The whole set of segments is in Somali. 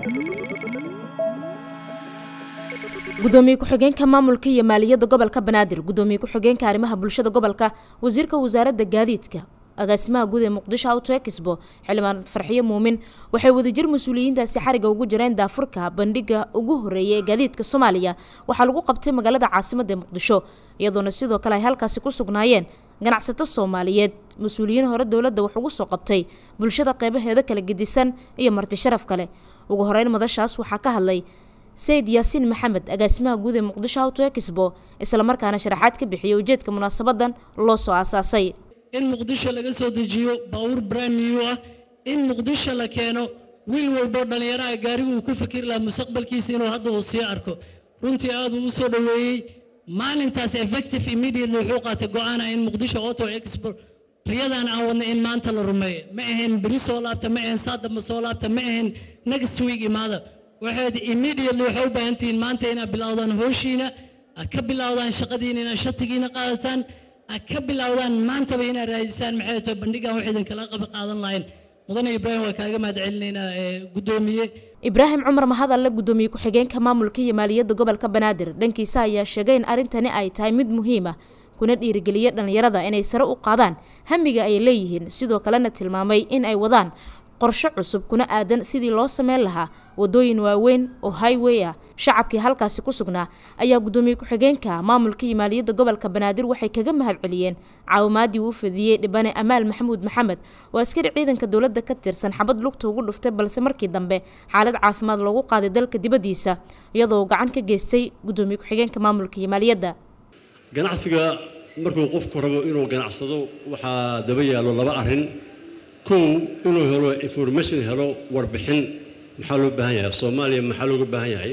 gudoomiye ku-xigeenka maamulka iyo maaliyadda gobolka banaadir gudoomiye ku-xigeenka arrimaha bulshada gobolka wasiirka wasaaradda gaadiidka agaasimaha guud ee muqdisho auto expo xildhibaan farxiyo muumin waxay wadajir mas-uuliyiintaasi xariga ugu jireen daafurka bandhiga ugu horeeya ee gaadiidka soomaaliya waxaa lagu qabtay magaalada caasimadda ee muqdisho iyadoona sidoo kale ay halkaasi ku sugnaayeen ganacsato soomaaliyeed mas-uuliyiin hore dowladda wax ugu soo qabtay bulshada qeybaheeda kala gedisan iyo marti sharaf kale ugu horeyn madashaas waxaa ka hadlay sayid yaasiin maxamed agaasimaha guud ee muqdisho auto expo islamarkaana sharaxaad ka bixiyay ujeedka munaasabadan loo soo aasaasay in muqdisho laga soo dejiyo baawur brand new ah in muqdisho la keeno wiil walbo dhallinyaraha gaarigu uu ku fikiri lahaa mustaqbalkiisa inuu hadda uu sii arko runtii aad uu u soo dhoweeyey maalintaas effective immediately wuxuu qaatay go-aana in muqdisho auto expo riyadan aan wadna in maanta la rumeeyo ma ahayn beri soo laabta ma ahayn saadamba soo laabta ma ahayn next week imaada waxayd immediately waxay u baahan tihiin maanta inaad bilowdaan hooshiina aad ka bilowdaan shaqadiina inaad shatigiina qaadataan aad ka bilowdaan maantaba inaad raadisaan maxay tahay bandhigan wax idinkala qaba qaadan lahayn mudane ibraahim waa kaaga mahad celinaynaa guddoomiye ibraahim cumar mahadalle gudoomiye ku-xigeenka maamulka iyo maaliyadda gobolka banaadir dhankiisa ayaa sheegay in arrintani ay tahay mid muhiim ah kuna dhiirigeliya dhallinyarada inay sare u qaadaan hamiga ay leeyihiin sidoo kalena tilmaamay in ay wadaan qorshe cusub kuna aadan sidii loo sameyn lahaa wadooyin waaweyn oo highway ah shacabkii halkaasi ku sugnaa ayaa gudoomiye ku-xigeenka maamulka iyo maaliyadda gobolka banaadir waxay kaga mahad celiyeen caawimaadii uu fadiyey dhibane amaal maxamuud maxamed oo askari ciidanka dowladda ka tirsan xabad lugta ugu dhuftay balse markii dambe xaalad caafimaad loogu qaaday dalka dibaddiisa iyadoo gacan ka geystay gudoomiye ku-xigeenka maamulka iyo maaliyadda ganacsiga markuu qofku rabo inuu ganacsado waxaa daba yaallo laba arrin kow inuu helo information helo warbixin maxaa loo baahan yahay soomaaliya maxaa looga baahan yahay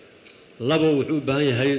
labo wuxuu u baahan yahay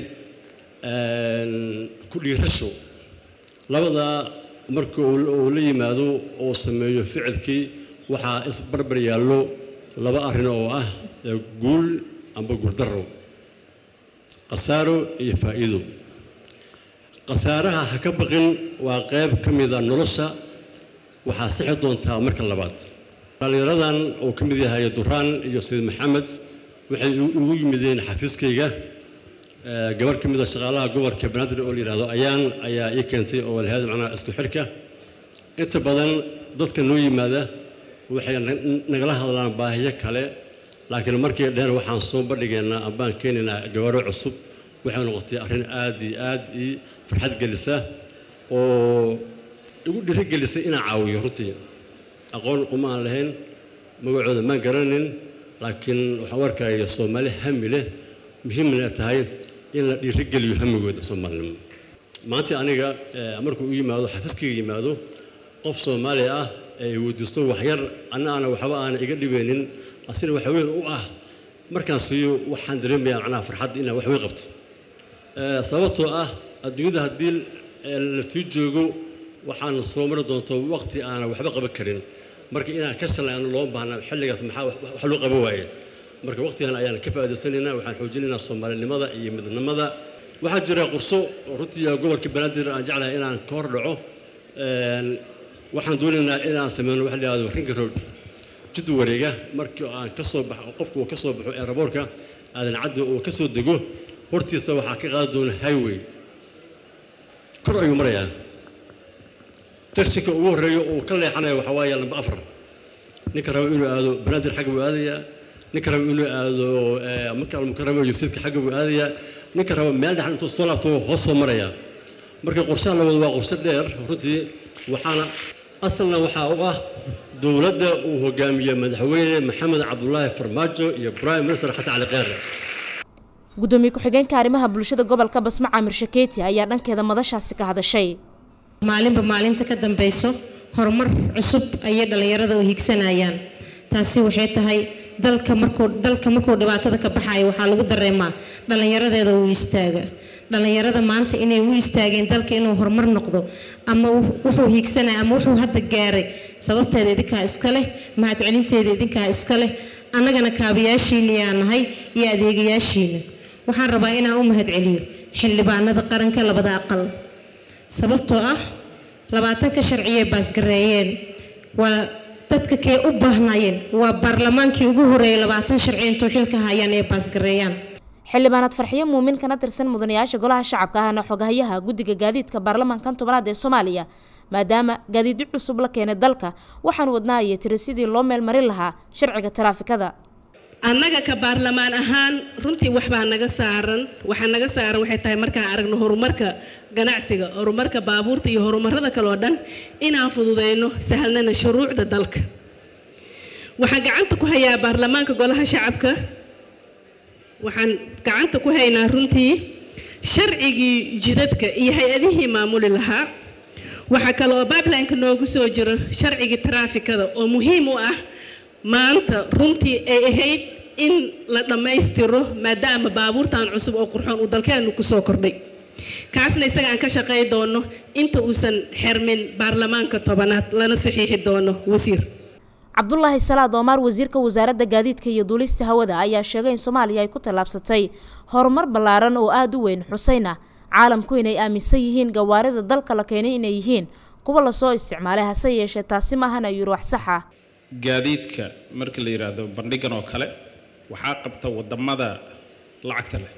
ku dhiirasho labadaa marka uu la yimaado oo sameeyo ficilkii waxaa isbarbar yaallo laba arrin oo ah guul amba guuldarro khasaaro iyo faa'iido khasaaraha ha ka baqin waa qayb ka mida nolosha waxaa sixi doontaa marka labaad dhallinyaradan oo ka mid yahay duraan iyo sayid maxamed waxay ugu yimideen xafiiskayga gabar ka mida shaqaalaha gobolka banaadir oo la yidhahdo ayaan ayaa ii keentay oo lahayd macnaha isku xidhka inta badan dadka noo yimaada waxay nagala hadlaan baahiyo kale laakiin markii dheheen waxaan soo bandhigaynaa ambaan keenaynaa gabaro cusub waxay noqotay arrin aad iyo aad ii farxad gelisa oo igu dhiirigelisay inaan caawiyo runtii aqoon uma aan lahayn magacooda maan garanin laakiin waxaan u arkaya soomaali hami leh muhiimna tahay in la dhiirigeliyo hamigooda soomaalinimo maanta aniga markuu u yimaado xafiiskayga yimaado qof soomaali ah ee weydiisto waxyar anna aana waxba aana iga dhibeynin asina wax weyn u ah markaan siiyo waxaan dareemayaa macnaha farxad inaan wax weyn qabto sababtoo ah adduunyada haddii lasii joogo waxaan soo mari doonto waqti aanan waxba qaban karin marka inaan ka shalayno loo baahna xilligaas maxaa wax loo qaban waaye marka waqtigan ayaan ka faa'iidaysanaynaa waxaan xoojinaynaa soomaalinimada iyo midnimada waxaa jira qurso runtii gobolka banaadir aan jeclahay inaan ka hor dhaco waxaan doonaynaa inaan sameyno waxa la yihahdo ringa road jid wareega markii aan ka soo baxo qofku uu ka soo baxo eeraboorka aadan caddi uu ka soo dego hortiisa waxaa ka qaadi doona highway kor ayuu marayaa jakshinka ugu horreeya uu ka leexanaya waxaa waaye lamba afar ninka raba inuu aado banaadir xagga buu aadayaa ninka raba inuu aado maka almukarama iyo sayidka xagga buu aadayaa ninka raba meel dhexan intuu soo laabto hoos soo marayaa marka qorshaha la wado waa qorshe dheer runtii waxaana asalna waxaa u ah dowladda uu hogaamiye madaxweyne maxamed cabdulaahi farmaajo iyo prime minister xasan cali kheyre gudoomiye ku-xigeenka arrimaha bulshada gobolka basma caamir shakeeti ayaa dhankeeda madashaasi ka hadashay maalinba maalinta ka dambayso horumar cusub ayay dhallinyarada u higsanayaan taasi waxay tahay dalka markuu dalka markuu dhibaatada ka baxayo waxaa lagu dareemaa dhallinyaradeeda uu istaaga dhallinyarada maanta inay u istaageen dalka inuu horumar noqdo ama wuxuu hiigsanaya ama wuxuu hadda gaaray sababteeda idinkaa iska leh mahadcelinteeda idinkaa iska leh annagana kaabayaashiina yaa nahay iyo adeegayaashiina waxaan rabaa inaan u mahadceliyo xildhibaanada qaranka labada aqal sababtoo ah labaatanka sharciyay baasgareeyeen waa dadka kee u baahnaayeen waa baarlamaankii ugu horeeyay labaatan sharci intuu xilka hayaan ee baasgareeyaan xildhibaanaad farxiyo muumin kana tirsan mudanayaasha golaha shacabka ahna xogahayaha guddiga gaadiidka baarlamaankan tobanaad ee soomaaliya maadaama gaadiidyo cusub la keenay dalka waxaan wadnaa iyo tiri sidii loo meelmarin lahaa sharciga taraafikada annaga ka baarlamaan ahaan runtii waxbaa naga saaran waxaa naga saaran waxay tahay markaan aragno horumarka ganacsiga horumarka baabuurta iyo horumarada kale oo dhan inaan fududeyno sahlnana shuruucda dalka waxaan gacanta ku hayaa baarlamaanka golaha shacabka waxaan gacanta ku haynaa runtii sharcigii jidadka iyo hay-adihii maamuli lahaa waxaa kale oo bibelineka noogu soo jiro sharcigii taraafikada oo muhiim u ah maanta runtii ay ahayd in la dhammaystiro maadaama baabuurtan cusub oo qurxoon uu dalkeennu kusoo kordhay kaasna isaga aan ka shaqay doono inta uusan xermin baarlamaanka tobanaad lana saxiixi doono wasiir cabdulaahi salaad oomaar wasiirka wasaaradda gaadiidka iyo duulista hawada ayaa sheegay in soomaaliya ay ku tallaabsatay horumar ballaaran oo aada u weyn xuseyna caalamku inay aaminsan yihiin gawaarida dalka la keenay inay yihiin kuwa lasoo isticmaalay hase yeeshee taasi maahan ayuu yiri wax sax ah gaadiidka marka la yidhaahdo bandhigan oo kale waxaa qabta wadamada lacagta leh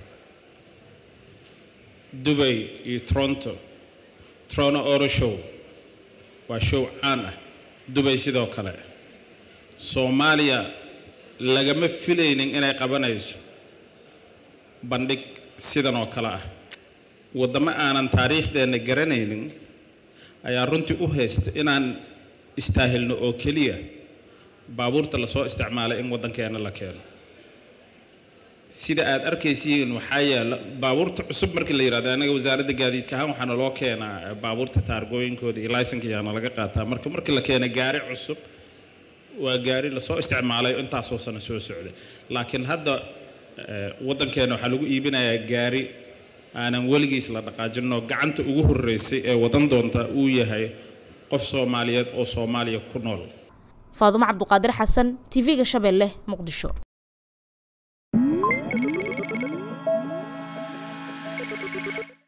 dubay iyo toronto toronto oro show waa show caan ah dubay sidoo kale soomaaliya lagama filaynin inay qabanayso bandhig sidan oo kale ah waddamo aanan taariikhdeenna garanaynin ayaa runtii u haysta inaan istaahilno oo keliya baabuurta lasoo isticmaalay in waddankeena la keeno sida aad arkaysiin waxaa yaala baabuurta cusub markii la yidhahdo anaga wasaaradda gaadiidka ahaan waxaana loo keenaa baabuurta taargooyinkooda iyo laysanka yaana laga qaataa marka markii la keena gaari cusub waa gaari lasoo isticmaalay intaasoo sano soo socday laakiin hadda waddankeena waxaa lagu iibinayaa gaari aanan weligiis la dhaqaajinoo gacanta ugu horreysay ee wadan doonta uu yahay qof soomaaliyeed oo soomaaliya ku nool faadumo cabduqaadir xasan tv-ga shabeelle muqdisho Thank you.